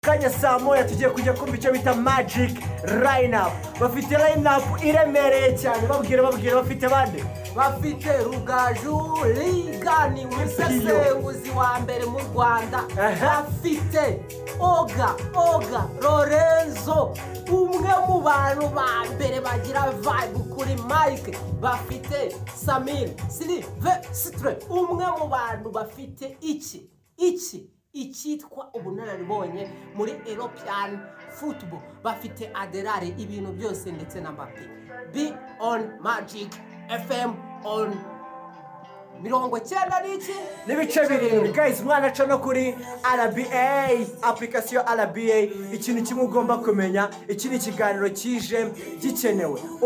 kanya saa moya tugiye kujya kumva icyo bita magic line bafite line iremereye cyane babwira babwira bafite bande bafite rugaju rigani umusesenguzi wa mbere mu rwanda bafite oga oga lorenzo umwe mu bantu ba mbere bagira vibe kuri mike bafite samir silvestre umwe mu bantu bafite iki iki icyitwa ubunararibonye muri european football bafite aderare ibintu byose ndetse na mapi bi on magic fm on mirongo cyenda n'iki n'ibice birindwi guys umwana aca no kuri rba application rba ikintu kimwe ugomba kumenya iki ni ikiganiro kije gikenewe